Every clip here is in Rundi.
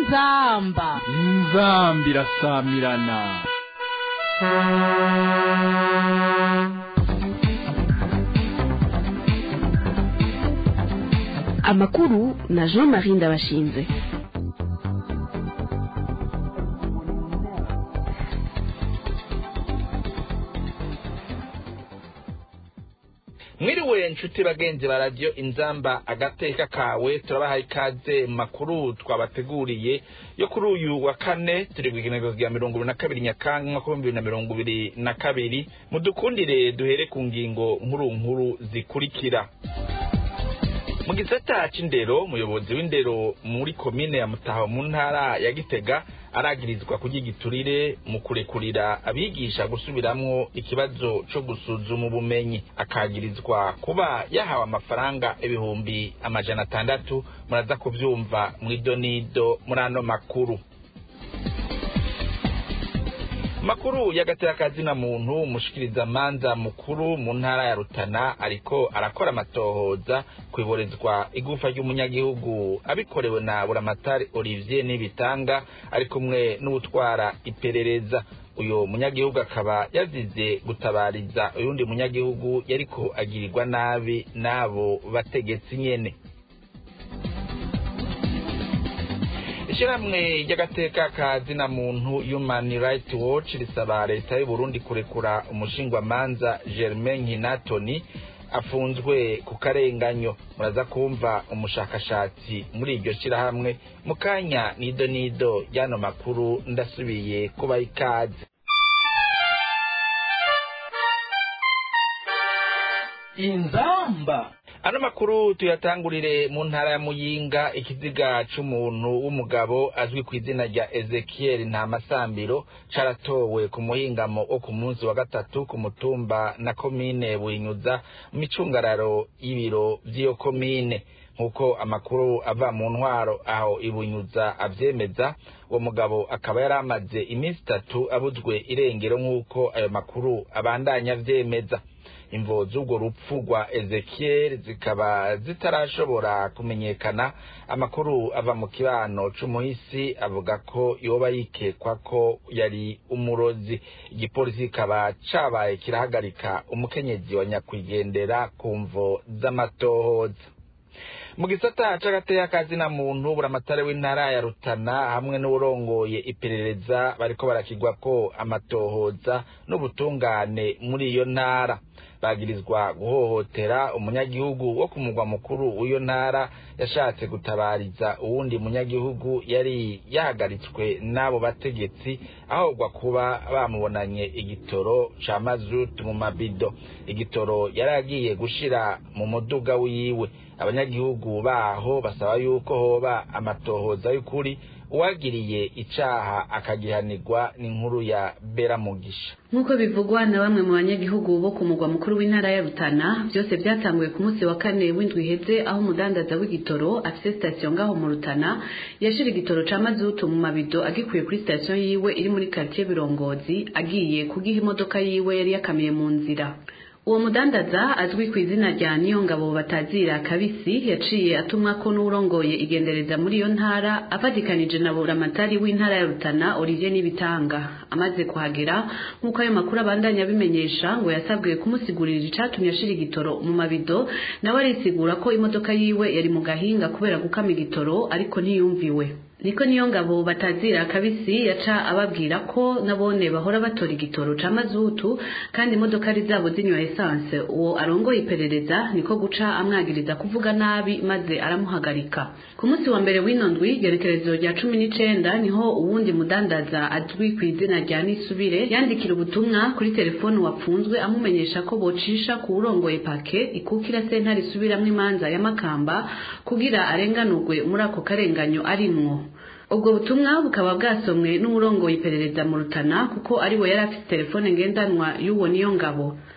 inzamba inzambi irasamirana amakuru na jean marie ndabashinze mwiriwe nshuti bagenzi ba radiyo inzamba agateka kawe turabahaye ikaze mu makuru twabateguriye yo kuri uyu wa kane turi ku igenekerezo rya mirongo ibiri na kabiri nyakanga umwaka w'ibihumbi bibiri na mirongo ibiri na kabiri mudukundire duhere ku ngingo nkuru nkuru zikurikira mu gisata c'indero umuyobozi w'indero muri komine ya mutaho mu ntara ya gitega aragirizwa kurya igiturire mu kurekurira abigisha gusubiramwo ikibazo co gusuzuma ubumenyi akagirizwa kuba yahawe amafaranga ibihumbi amajana atandatu muraza kuvyumva mw'idonido muri ano makuru makuru y'agateakazi na muntu umushikiriza manza mukuru mu ntara ya Rutana ariko arakora amatohoza kwiborezwa igufa ry'umunyagihugu abikorewe na Buramatari Olivier Nibitanga ari kumwe n'utwara iperereza uyo munyagihugu akaba yazize gutabariza uyundi munyagihugu yariko agirirwa nabi n'abo bategetsi nyene ishyirahamwe ry'agateka ka zina muntu human rights watch risaba leta y'u Burundi kurekura umushingwamanza germain nkinatoni afunzwe ku karenganyo muraza kumva umushakashatsi muri iryo shyirahamwe mu kanya nido nido y'ano makuru ndasubiye kuba ikaze inzamba ano makuru tuyatangurire mu ntara ya muyinga ikiziga c'umuntu w'umugabo azwi ku izina rya ezekiel ntamasambiro caratowe ku muhingamo wo ku munsi wa gatatu ku mutumba na komine buhinyuza mu micungararo y'ibiro vy'iyo komine nk'uko amakuru ava mu ntwaro aho ibunyuza avyemeza uwo mugabo akaba yari amaze iminsi itatu abuzwe irengero nk'uko ayo makuru abandanya avyemeza imvo z'urwo rupfu rwa ezekiel zikaba zitarashobora kumenyekana amakuru ava mu kibano c'umuhisi avuga ko yoba yikekwa ko yari umurozi igipolisi kikaba cabaye kirahagarika umukenyezi wa nyakwigendera ku mvo z'amatohoza mu gisata c'agateyakazi na muntu buramatare w'intara ya rutana hamwe n'uwurongoye iperereza bariko barakigwa ko amatohoza n'ubutungane muri iyo ntara bagirizwa guhohotera umunyagihugu wo ku mugwa mukuru w'iyo ntara yashatse gutabariza uwundi munyagihugu yari yahagaritswe n'abo bategetsi ahogwa kuba bamubonanye igitoro ca mazutu mu mabido igitoro yari agiye gushira mu muduga wiwe abanyagihugu baho basaba yuko hoba amatohoza y'ukuri uwagiriye icaha akagihanirwa n'inkuru ya beramugisha nk'uko bivugwa na bamwe mu banyagihugu bo ku mugwa mukuru w'intara ya rutana byose byatanguye ku munsi wa kane w'indwi iheze aho umudandaza w'igitoro afise sitasiyo ngaho mu rutana yashira igitoro ca mazutu mu mabido agikuye kuri sitasiyo yiwe iri muri karitiye birongozi agiye kugiha imodoka yiwe yari yakamiye mu nzira uwo mudandaza azwi ku izina rya niyongabo batazira kabisi yaciye atumwa ko n'urongoye igendereza muri iyo ntara afatikanije na buramatari w'intara ya rutana olivier n'ibitanga amaze kuhagera nk'uko ayo makuru abandanya abimenyesha ngo yasabwe kumusigurira icatumye ashira igitoro mu mabido nawe arisigura ko imodoka yiwe yari mu gahinga kubera gukama igitoro ariko ntiyumviwe niko niyo ngabo batazira kabisi yaca ababwira ko nabone bahora batora igitoro ca mazutu kandi imodoka ari zabo zinywa esanse uwo arongoye iperereza niko guca amwagiriza kuvuga nabi maze aramuhagarika ku munsi wa mbere w'ino ndwi igerekerezo rya cumi n'icenda niho uwundi mudandaza azwi ku izina rya nisubire yandikira ubutumwa kuri telefoni wapfunzwe amumenyesha ko bocisha ku urongoye pake ikukira sentare isubiramwo imanza ya makamba kugira arenganurwe muri ako karenganyo arimwo ubwo butumwa bukaba bwasomwe n'uwurongoye iperereza mu rutana kuko ari we yari afite telefone ngendanwa y'uwo niyo ngabo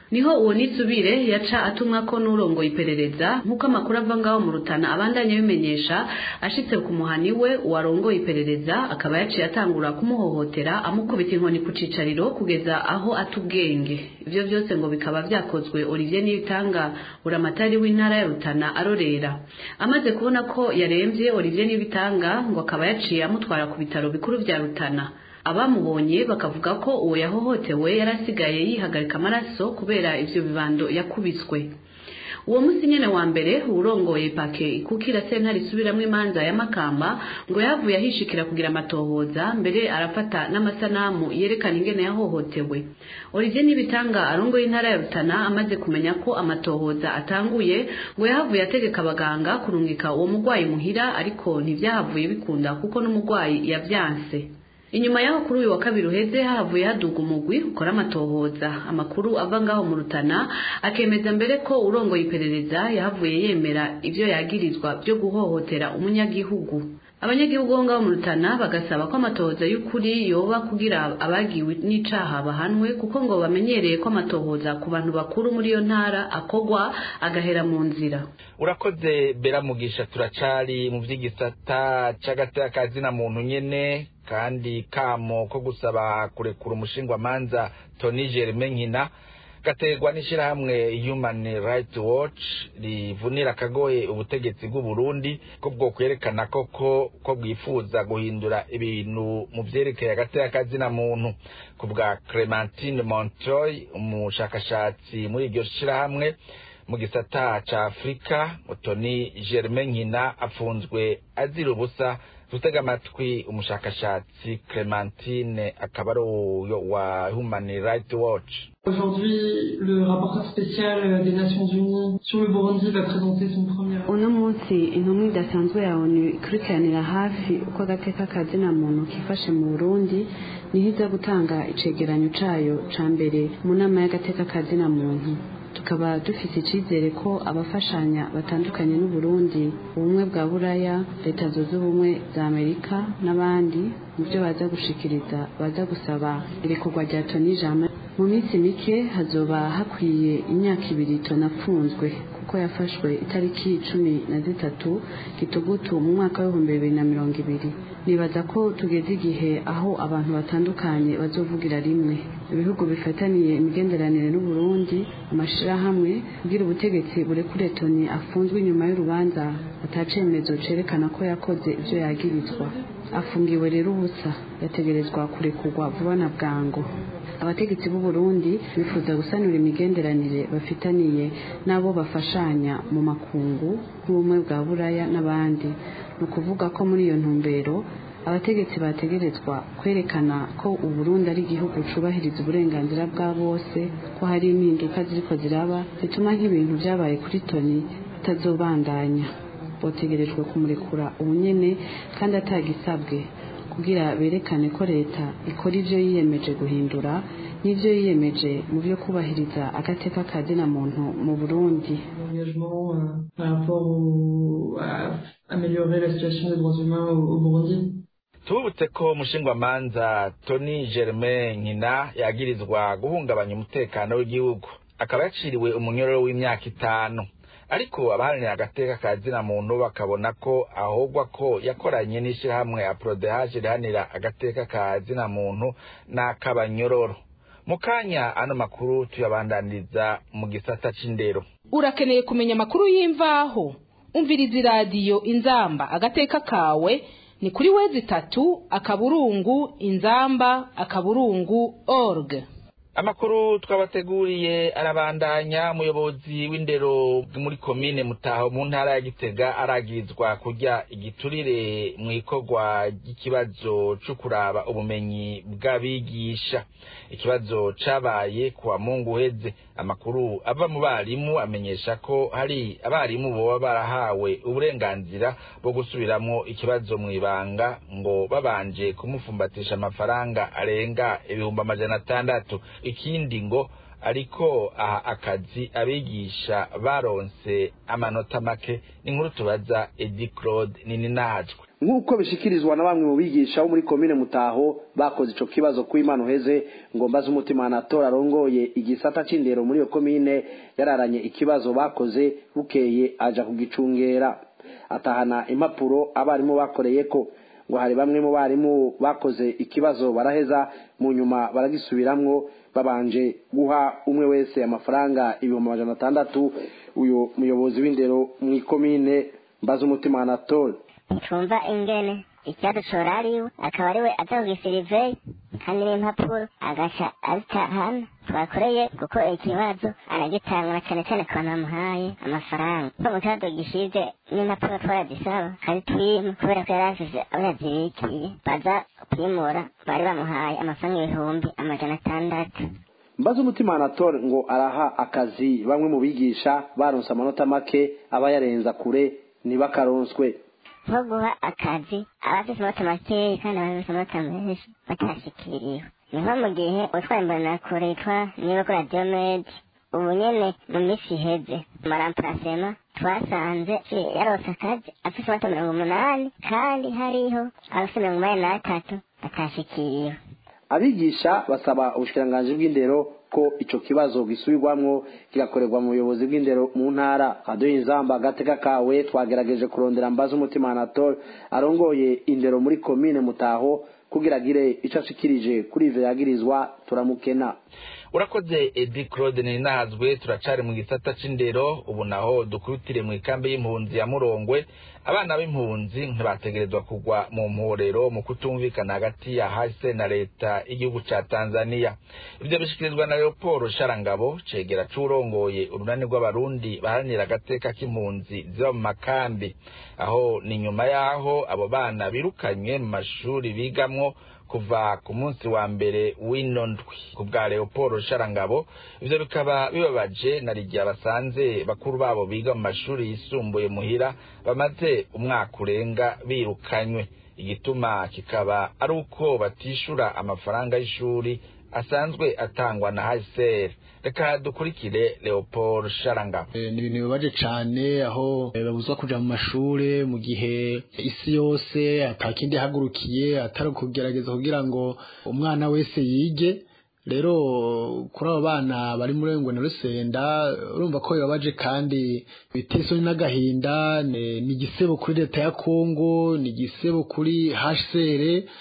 niho uwo nitsubire yaca atumwa ko n'urongoye iperereza nk'uko amakuru ava ngaho mu rutana abandanya bimenyesha ashitse ku muhani we uwarongoye iperereza akaba yaciye atangura kumuhohotera amukubita inkoni ku cicariro kugeza aho ata ubwenge ivyo vyose ngo bikaba vyakozwe Olivier Niyitanga buramatari w'intara ya Rutana arorera amaze kubona ko yaremvye Olivier Niyitanga ngo akaba yaciye amutwara ku bitaro bikuru vya Rutana abamubonye bakavuga ko uwo yahohotewe yarasigaye yihagarika amaraso kubera ivyo bibando yakubiswe uwo musi nyene wa mbere urongoye pake ikukira sentare isubiramwo imanza ya makamba ngo yavuye ahishikira kugira amatohoza mbere arafata n'amasanamu yerekana ingene yahohotewe olivier nibitanga arongoye intara ya rutana amaze kumenya ko amatohoza atanguye ngo yahavuye ategeka abaganga kurungika uwo mugwayi muhira ariko ntivyahavuye bikunda kuko n'umugwayi yavyanse inyuma yaho kuri uyu wa kabiri uheze havuye haduga umugwi ukora amatohoza amakuru ava ngaho mu rutana akemeza mbere ko urongoye iperereza yahavuye yemera ivyo yagirizwa vyo guhohotera umunyagihugu abanyagihugu bo ngaho mu rutana bagasaba ko amatohoza y'ukuri yoba kugira abagiwe n'icaha bahanwe kuko ngo bamenyereye ko amatohoza ku bantu bakuru muri iyo ntara akogwa agahera mu nzira urakoze beramugisha turacari mu vy'igisata c'agateka muntu nyene kandi kamo ko gusaba kurekura umushingwamanza Tony Germain Nkina gaterwa n'ishirahamwe Human Rights Watch rivunira akagoye ubutegetsi bw'u Burundi ko bwo kwerekana koko ko bwifuza guhindura ibintu mu vyerekeye agateka muntu ku bwa Clementine Montoy umushakashatsi muri iryo shirahamwe mu gisata ca Afrika Tony Germain Nkina afunzwe azira ubusa tutega amatwi umushakashatsi Clementine akaba ari uyo wa Human Rights Watch Aujourd'hui, le rapporteur spécial des Nations Unies sur le Burundi va présenter son premier uno munsi intumwa idasanzwe ya onu ikurikiranira hafi uko agateka kazina muntu kifashe mu burundi niho iza gutanga icegeranyo cayo ca mbere mu nama y'agateka kazina muntu tukaba dufise icizere ko abafashanya batandukanye n'uburundi ubumwe bwa buraya leta zunze ubumwe za amerika n'abandi mu byo baza gushikiriza baza gusaba irekurwa rya toni jama mu minsi mike hazoba hakwiye imyaka ibiri tonapfunzwe kuko yafashwe itariki cumi na zitatu gitugutu mu mwaka w'ibihumbi bibiri na mirongo ibiri nibaza ko tugeze igihe aho abantu batandukanye bazovugira rimwe ibihugu bifataniye imigenderanire n'uburundi amashirahamwe kugira ubutegetsi burekure toni afunzwe inyuma y'urubanza atacemezo cerekana ko yakoze ivyo yagirizwa afungiwe rero ubusa yategerezwa kurekurwa vuba na bwangu abategetsi b'u Burundi bifuza gusanura imigenderanire bafitaniye n'abo bafashanya mu makungu nk'ubumwe bwa buraya n'abandi ni ukuvuga ko muri iyo ntumbero abategetsi bategerezwa kwerekana ko uburundi ari igihugu cubahiriza uburenganzira bwa bose ko hari impinduka ziriko ziraba zituma nk'ibintu vyabaye kuri toni bitazobandanya botegerejwe kumurekura ubunyene kandi atagisabwe kugira berekane ko leta ikora ivyo yiyemeje guhindura n'ivyo yiyemeje mu vyo kubahiriza agateka ka muntu mu burundi engagement euh, par rapport au, à améliorer la situation des droits humains au, au Burundi. tubutse ko umushingwamanza Tony Germain Nkina yagirizwa guhungabanya umutekano w'igihugu akaba yaciriwe umunyororo w'imyaka itanu ariko abaharanira agateka ka zina muntu bakabona ko ahogwa ko yakoranye n'ishirahamwe aprodehaje rihanira agateka ka zina muntu n'akabanyororo mu kanya ano makuru tuyabandaniriza mu gisata c'indero urakeneye kumenya amakuru y'imvaho umviriza iradiyo inzamba agateka kawe ni kuri wezi itatu akaburungu inzamba akaburungu org amakuru twabateguriye arabandanya umuyobozi w'indero muri komine mutaho mu ntara ya gitega aragirizwa kurya igiturire mu ikorwa ry'ikibazo co kuraba ubumenyi bw'abigisha ikibazo cabaye kuwa mungu uheze amakuru ava mu barimu amenyesha ko hari abarimu boba barahawe uburenganzira bwo gusubiramwo ikibazo mu ibanga ngo babanje kumufumbatisha amafaranga arenga ibihumbi amajana atandatu ikindi ngo ariko aha akazi abigisha baronse amanota make ni nkuru tubaza edi claude nini nahajwe nk'uko bishikirizwa na bamwe mu bigisha bo muri komine mutaho bakoze ico kibazo ku imana uheze ngo mbaze umutima anatora arongoye igisata c'indero muri iyo komine yararanye ikibazo bakoze bukeye aja kugicungera atahana impapuro abarimu bakoreyeko ngo hari bamwe mu barimu bakoze ikibazo baraheza mu nyuma baragisubiramwo babanje guha umwe wese amafaranga ibihumbi amajana atandatu uyu muyobozi w'indero mu ikomine mbaze umutima anatole tumva ingene icyadushora ariwe akaba ariwe aza kugisiriveye kandi n'impapuro agaca azitahana twakoreye kuko ikibazo aragitanga cyane cyane ku bantu bamuhaye amafaranga ko mu kibazo gishize n'impapuro twarazisaba kandi twima kubera ko yari asize abo yazibikiye baza kwimura bari bamuhaye amafaranga ibihumbi amajana atandatu mbaze umutima anatole ngo araha akazi bamwe mu bigisha baronse amanota make aba yarenza kure ntibakaronswe nko guha akazi abafite amanota makeya kandi abafite amanota menshi batashikiriwe ni nko mu gihe utwaye imbonakure yitwa niba kuri radiyo medi ubu nyene mu minsi iheze mu maramparasema twasanze yarose akazi afite amanota mirongo umunani kandi hariho abafite mirongo umunani n'atatu batashikiriwe abigisha basaba ubushikiranganji bw'indero ko ico kibazo gisubirwamwo kigakorerwa mu buyobozi bw'indero mu ntara kaduha inzamba agateka kawe twagerageje kurondera mbaza umutima anatole arongoye indero muri komine mutaho kugira agire ico ashikirije kuri ivyo yagirizwa turamukena urakoze edi claude ninazwe turacari mu gisata c'indero ubu naho dukurutire mu ikambi y'impunzi ya murongwe abana b'impunzi ntibategerezwa kugwa mu mporero mu kutumvikana hagati ya hase na leta y'igihugu ca tanzania ivyo bishikirizwa na leopolo sharangabo cegera c'urongoye urunani rw'abarundi baharanira agateka k'impunzi ziba mu makambi aho ni nyuma y'aho abo bana birukanywe mu mashuri bigamwo kuva ku munsi wa mbere w'ino ndwi ku bwa leopolo sharangabo ivyo bikaba bibabaje na rigihe basanze bakuru babo biga mu mashuri yisumbuye muhira bamaze umwaka urenga birukanywe igituma kikaba ari uko batishura amafaranga y'ishuri asanzwe atangwa na hsr reka dukurikire leopold sharangabo ni ibintu bibabaje cane aho babuzwa kuja mu mashure mu gihe isi yose atakindi hagurukiye atari kugerageza kugira ngo umwana wese yige rero kuri abo bana bari muri ngo na rusenda urumva ko bibabaje kandi biteye isoni n'agahinda ni igisebo kuri leta ya kongo ni igisebo kuri hsr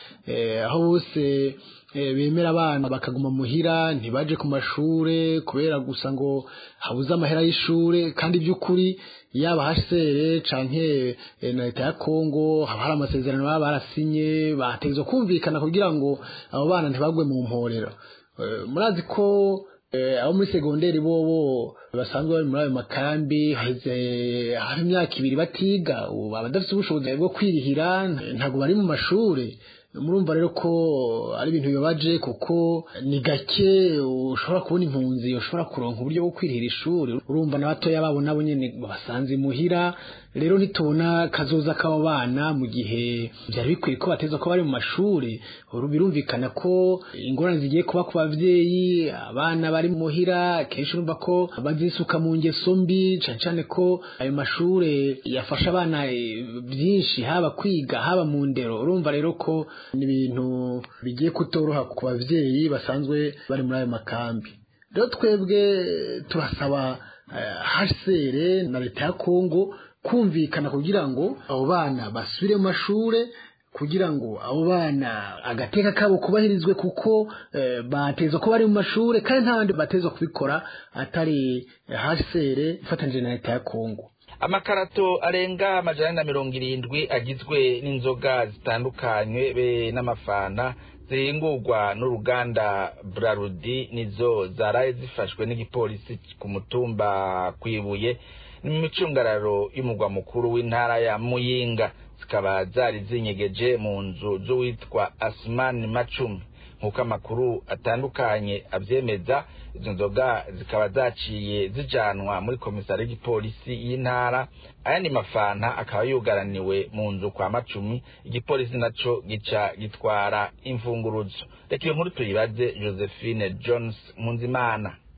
aho bose bemera abana bakaguma muhira ntibaje ku mashure kubera gusa ngo habuze amahera y'ishure kandi by'ukuri yaba hasere canke na leta ya Kongo haba hari amasezerano baba barasinye bategezwa kumvikana kugira ngo abo bana ntibagwe mu mporero murazi ko abo muri segonderi bobo basanzwe bari muri ayo makambi haheze hafi imyaka ibiri batiga ubu abadafite ubushobozi bwo kwirihira ntabwo bari mu mashure murumva rero ko ari ibintu bibabaje kuko ni gake ushobora kubona impunzi ushobora kuronka uburyo bwo kwirihira ishuri urumva n'abatoya babo nabo nyene basanze imuhira rero ntitubona kazoza k'abo bana mu gihe byari bikwiye ko bateza ko bari mu mashuri birumvikana ko ingorane zigiye kuba ku bavyeyi abana bari muhira kenshi urumva ko bazisuka mu ngeso mbi cane cane ko ayo mashure yafasha abana byinshi haba kwiga haba mu ndero urumva rero ko ni ibintu bigiye kutoroha ku bavyeyi basanzwe bari muri ayo makambi rero twebwe turasaba hasere na leta ya kongo kumvikana kugira ngo abo bana basubire mu mashure kugira ngo abo bana agateka kabo kubahirizwe kuko bateza ko bari mu mashure kandi nta bandi bateza kubikora atari hasere ifatanyije na leta ya kongo amakarato arenga amajana na mirongo irindwi agizwe n'inzoga zitandukanywe be n'amafana zihingurwa n'uruganda brarudi nizo zaraye zifashwe n'igipolisi ku mutumba kwibuye ni mu micungararo y'umugwa mukuru w'intara ya muyinga zikaba zari zinyegeje mu nzu z'uwitwa asumani macumi nk'uko amakuru atandukanye abyemeza izo nzoga zikaba zaciye zijanwa muri komisari y'igipolisi y'intara ayandi mafanta akaba yugaraniwe mu nzu kwa macumi igipolisi naco gica gitwara imfunguruzo reka iyo nkuru tuyibaze josephine jones munzimana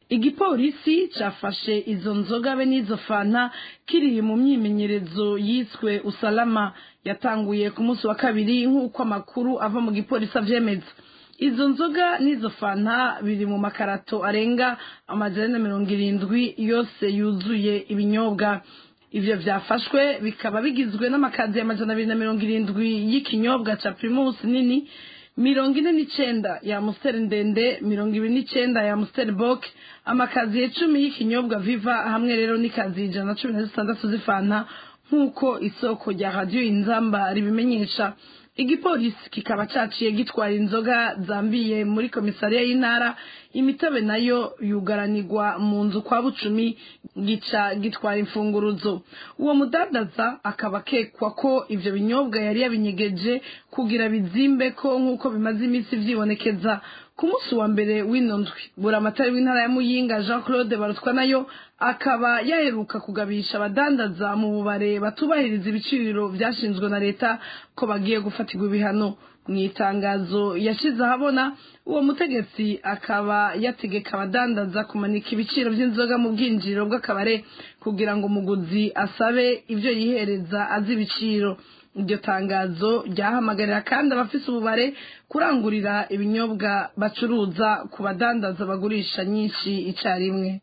igipolisi cafashe izo nzoga be n'izo fanta kiri mu myimenyerezo yiswe usalama yatanguye ku munsi wa kabiri nk'uko amakuru ava mu gipolisi avyemeza izo nzoga n'izo fanta biri mu makarato arenga amajana na mirongo irindwi yose yuzuye ibinyobwa ivyo vyafashwe bikaba bigizwe n'amakazi amajana abiri na mirongo irindwi y'ikinyobwa ca primus nini mirongo ine n'icenda ya amusiteri ndende mirongo ibiri n'icenda ya amusiteri bok amakazi icumi y'ikinyobwa viva hamwe rero n'ikazi ijana na cumi na zitandatu z'ifanta nk'uko isoko rya radiyo inzamba ribimenyesha igipolisi kikaba caciye gitwara inzoga zambiye muri komisariya y'intara imitobe nayo yugaranirwa mu nzu kwa bucumi gica gitwara imfunguruzo uwo mudandaza akaba akekwa ko ivyo binyobwa yari yabinyegeje kugira bizimbe ko nk'uko bimaze iminsi vyibonekeza ku munsi wa mbere w'ino ndwi buramatari w'intara ya muyinga jean claude barutwa nayo akaba yaheruka kugabisha abadandaza mu bubare batubahiriza ibiciro vyashinzwe na leta ko bagiye gufatirwa ibihano mu itangazo yashize ahabona uwo mutegetsi akaba yategeka abadandaza kumanika ibiciro by'inzoga mu bwinjiriro bw'akabare kugira ngo umuguzi asabe ivyo yihereza azi ibiciro iryo tangazo ryahamagarira kandi abafise ububare kurangurira ibinyobwa bacuruza ku badandaza bagurisha nyinshi icarimwe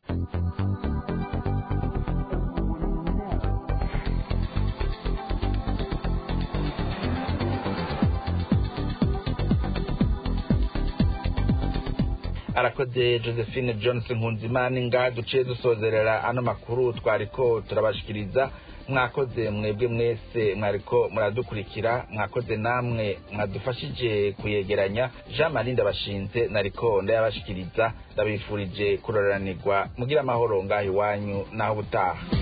arakoze josephine johnson nkunzimana nga duciye dusozerera ano makuru twariko turabashikiriza mwakoze mwebwe mwese mwariko muradukurikira mwakoze namwe mwadufashije kuyegeranya jean marie ndabashinze nariko ndayabashikiriza ndabifurije kuroranirwa mugira amahoro ngaho iwanyu naho ubutaha